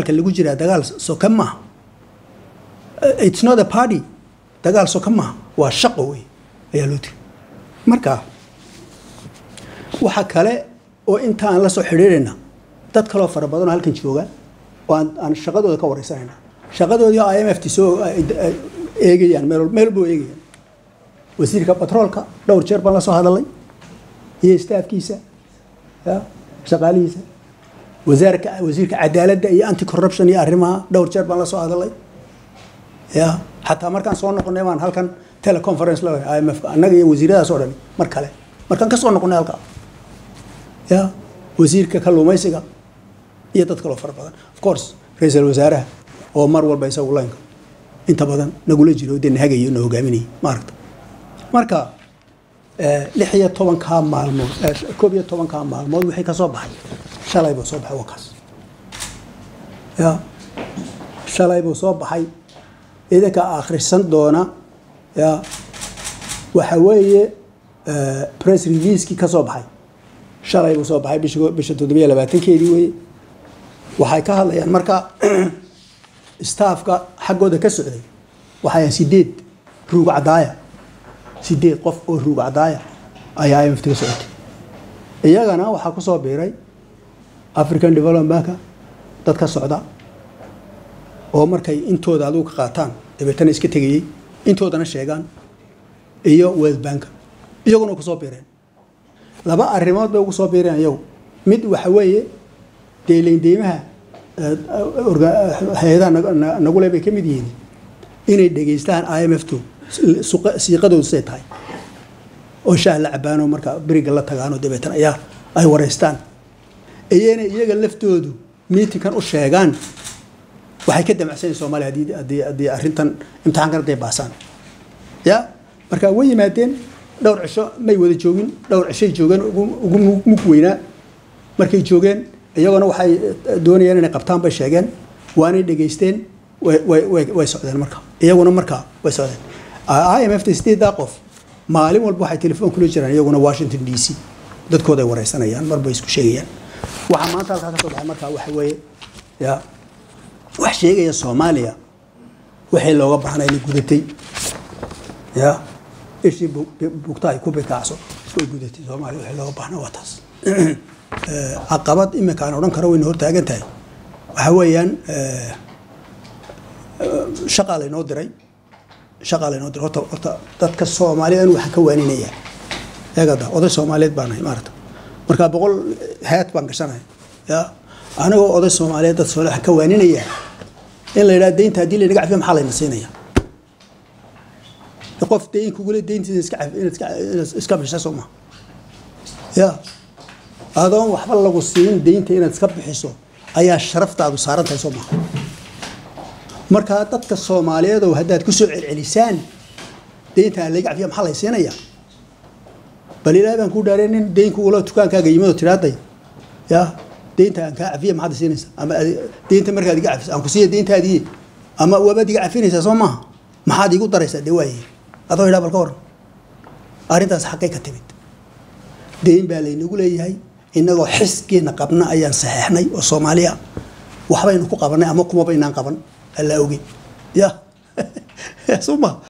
dagaalka lagu jiraa dagaal soka maaha it's not a party dagaal soka maaha waa shaqo wey ayaa loo tiri marka waxa kale oo inta aan la soo xidhiidhayna dad kaloo fara badan oo halkan jooga oo aan, aan shaqadooda ka wareysanayna shaqadoodii i m f t soo ay- ay- eegayaan meel wal- meel walba oo eegayaan wasiirka batroolka dhowr jeer baan la soo hadalay iyo staafkiisa ya shaqaalihiisa wasaarka wasiirka cadaaladda iyo anti corruption iyo arrimaha dhowr jeer baan la soo hadalay ya xataa markaan soo noqonay baan halkan teleconference la i m f annaga iyo wasiiradaas oo dhan mar kale markaan ka soo noqonay halka ya wasiirka kalluumaysiga iyo dad kaloo fara badan of course ra-iisul wasaaraha oo mar walba isagu laynka inta badan nagula jiro dee nahagayo na hogaaminayay maaragta marka eh, lix iyo tobankaa maalmood eh, koob iyo tobankaa maalmood wixii ka soo baxay shalay buu soo baxay waa kaas ya shalay buu soo baxay idinka akhrisan doona ya waxa weeye eh, press releasekii ka soo baxay shalay buu soo baxay bisha bisha toddobiyo labaatankeedii weye waxay ka hadlayaan marka staafka xaggooda ka socday waxay ahayn sideed ruug cadaaya sideed qof oo ruug cadaaya ayaa imft ka socotay iyagana waxaa kusoo biiray african development banka dad ka socda oo markay intooda adigu ka qaataan dabeetana iska tegayey intoodana sheegaan iyo world banka iyaguna kusoo biireen laba arrimood bay ugu soo biireen iyagu mid waxa weeye deeleyndeymaha hay-adaha nag- na- nagule bay ka mid yihiin inay dhegeystaan i m f to suqa- siiqadoodu say tahay oo shaah la cabaano marka beriga la tagaano dabeetana ayaa ay wareystaan iyana iyaga laftoodu miitinkan u sheegaan waxay ka damacsanyihin soomaaliya haddii haddii haddii arrintan imtixaankan hadday baasaan ya marka way yimaadeen dhowr cisho may wada joogin dhowr cishay joogeen ugu ugu mug- mug weynaa markay joogeen iyagona waxay eh, doonayeen inay qabtaan bay sheegeen waanay dhegeysteen way way way way socdeen marka iyaguna marka way socdeen i m f ta sideedaa qof maalin walba waxay telefoon kula jiraan iyaguna washington d c dadkooday wareysanayaan marba isku sheegayaan waxaa maanta halkaa ka soo baxay marka waxa weeye ya wax sheegaya soomaaliya wixii looga baahnay inay gudatay ya ishii bu- bugta ay ku bikaacso way gudatay soomaaliya wixii looga baahnaa waa taas Eh, caqabad imika aan odhan karo wayna hortaagan tahay waxa weeyaan eh, eh, shaqaa laynoo diray shaqaa laynoo diray horta horta dadka soomaalida anu waxaan ka waaninaya eegada oday soomaaliyeed baan nahay maarata marka boqol hayad baan gashanahay ya anigoo oday soomaaliyeed dad soomaaliya waxaan ka waaninaya in la yidhaha deynta haddii laynaga cafiyo maxaa layna siinaya qof deyn kugule deyntiisa iska caf- inaad iska- inaad iska bisha soo maha ya adoon waxba lagu siin deynta inaad iska bixiso ayaa sharaftaadu saaran tahay soo maha markaa dadka soomaaliyeed oo haddaad ku soo celcelisaan deynta aan laga cafiya maxaa lay siinaya bal ilaahay baan kuu dhaareen nin deyn kugula dukaankaaga yimid oo tidhaaday ya deynta aan kaa cafiya maxaad siinaysa ama adi- deynta markaad iga cafis aan ku siiya deyntaadii ama wabaad iga cafinaysaa soo maaha maxaad igu daraysaa dee waaye adoo idhaa bal ka waran arrintaas xaqay ka timid deyn baa laynagu leeyahay innagoo xiskeena qabna ayaan saxeexnay oo soomaaliya waxbaynu ku qabanay ama kumaba inaan qaban allaa ogeyn ya suma